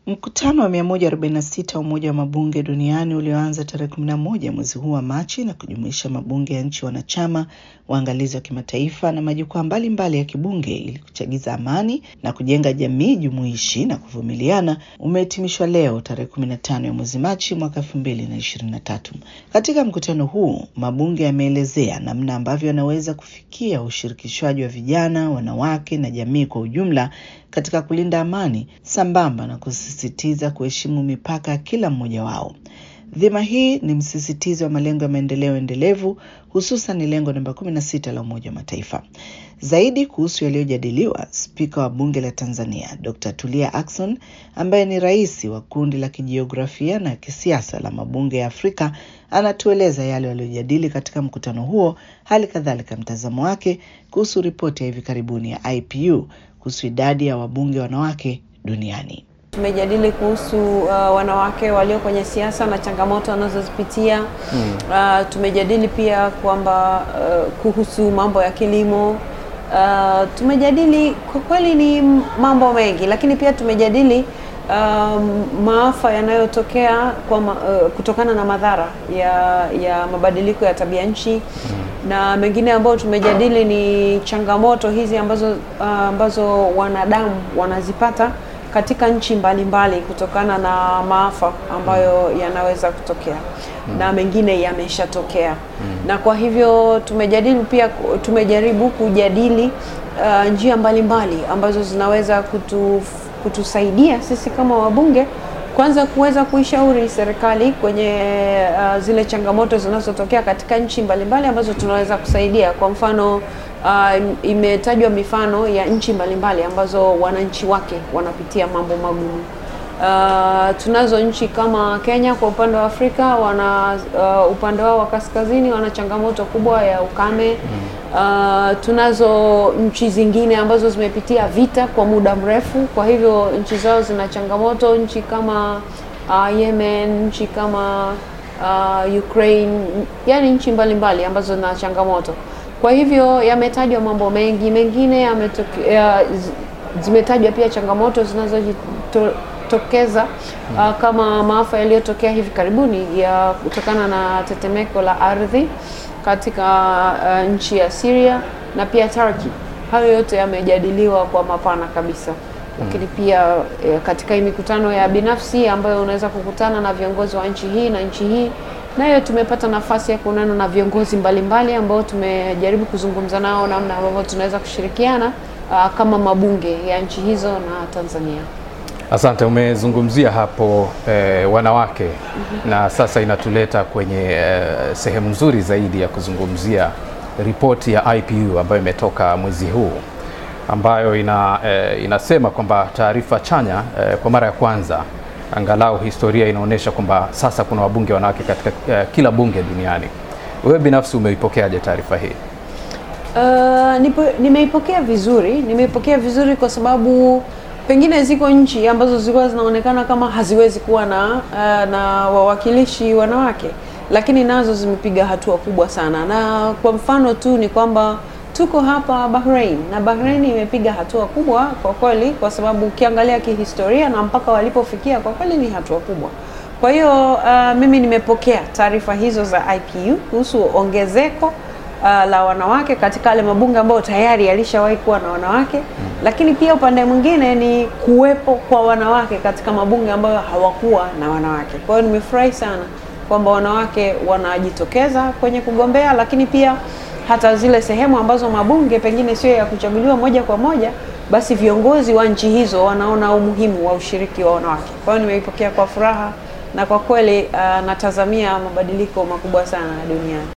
Mkutano wa 146 wa Umoja wa Mabunge Duniani ulioanza tarehe 11 mwezi huu wa Machi na kujumuisha mabunge ya nchi wanachama, waangalizi wa kimataifa na majukwaa mbalimbali ya kibunge ili kuchagiza amani na kujenga jamii jumuishi na kuvumiliana umehitimishwa leo tarehe 15 ya mwezi Machi mwaka 2023. Katika mkutano huu, mabunge yameelezea namna ambavyo yanaweza kufikia ushirikishwaji wa vijana, wanawake na jamii kwa ujumla katika kulinda amani sambamba na kusisitiza kuheshimu mipaka ya kila mmoja wao. Dhima hii ni msisitizo wa malengo ya maendeleo endelevu, hususan ni lengo namba 16 la Umoja wa Mataifa. Zaidi kuhusu yaliyojadiliwa, spika wa bunge la Tanzania Dr. Tulia Ackson ambaye ni rais wa kundi la kijiografia na kisiasa la mabunge ya Afrika anatueleza yale waliyojadili katika mkutano huo, hali kadhalika mtazamo wake kuhusu ripoti ya hivi karibuni ya IPU kuhusu idadi ya wabunge wanawake duniani. Tumejadili kuhusu uh, wanawake walio kwenye siasa na changamoto wanazozipitia. Mm. Uh, tumejadili pia kwamba uh, kuhusu mambo ya kilimo. Uh, tumejadili kwa kweli ni mambo mengi, lakini pia tumejadili um, maafa yanayotokea kwa ma, uh, kutokana na madhara ya, ya mabadiliko ya tabia nchi mm. na mengine ambayo tumejadili ni changamoto hizi ambazo, uh, ambazo wanadamu wanazipata katika nchi mbalimbali mbali kutokana na maafa ambayo mm. yanaweza kutokea mm. na mengine yameshatokea mm. na kwa hivyo tumejadili pia, tumejaribu kujadili uh, njia mbalimbali mbali ambazo zinaweza kutu, kutusaidia sisi kama wabunge kwanza kuweza kuishauri serikali kwenye uh, zile changamoto zinazotokea katika nchi mbalimbali ambazo tunaweza kusaidia. Kwa mfano uh, imetajwa mifano ya nchi mbalimbali ambazo wananchi wake wanapitia mambo magumu. Uh, tunazo nchi kama Kenya kwa upande wa Afrika wana uh, upande wao wa kaskazini wana changamoto kubwa ya ukame. Uh, tunazo nchi zingine ambazo zimepitia vita kwa muda mrefu, kwa hivyo nchi zao zina changamoto. Nchi kama uh, Yemen, nchi kama uh, Ukraine, yani nchi mbalimbali ambazo zina changamoto. Kwa hivyo yametajwa mambo mengi, mengine yametokea, zimetajwa pia changamoto zinazojitokeza uh, kama maafa yaliyotokea hivi karibuni ya kutokana na tetemeko la ardhi katika uh, nchi ya Syria na pia Turkey. Hayo yote yamejadiliwa kwa mapana kabisa, lakini pia eh, katika hii mikutano ya binafsi ambayo unaweza kukutana na viongozi wa nchi hii na nchi hii nayo tumepata nafasi ya kuonana na viongozi mbalimbali ambao tumejaribu kuzungumza nao namna ambavyo tunaweza kushirikiana uh, kama mabunge ya nchi hizo na Tanzania. Asante, umezungumzia hapo eh, wanawake mm -hmm. Na sasa inatuleta kwenye eh, sehemu nzuri zaidi ya kuzungumzia ripoti ya IPU ambayo imetoka mwezi huu ambayo ina, eh, inasema kwamba taarifa chanya eh, kwa mara ya kwanza angalau historia inaonyesha kwamba sasa kuna wabunge wanawake katika uh, kila bunge duniani. Wewe binafsi umeipokeaje taarifa hii? Uh, nimeipokea vizuri, nimeipokea vizuri kwa sababu pengine ziko nchi ambazo zilikuwa zinaonekana kama haziwezi kuwa na uh, na wawakilishi wanawake, lakini nazo zimepiga hatua kubwa sana, na kwa mfano tu ni kwamba tuko hapa Bahrain na Bahrain imepiga hatua kubwa kwa kweli, kwa sababu ukiangalia kihistoria na mpaka walipofikia kwa kweli ni hatua kubwa. Kwa hiyo uh, mimi nimepokea taarifa hizo za IPU kuhusu ongezeko uh, la wanawake katika yale mabunge ambayo tayari yalishawahi kuwa na wanawake mm. Lakini pia upande mwingine ni kuwepo kwa wanawake katika mabunge ambayo hawakuwa na wanawake. Kwa hiyo nimefurahi sana kwamba wanawake wanajitokeza kwenye kugombea, lakini pia hata zile sehemu ambazo mabunge pengine sio ya kuchaguliwa moja kwa moja, basi viongozi wa nchi hizo wanaona umuhimu wa ushiriki wa wanawake. Kwa hiyo nimeipokea kwa furaha na kwa kweli uh, natazamia mabadiliko makubwa sana duniani.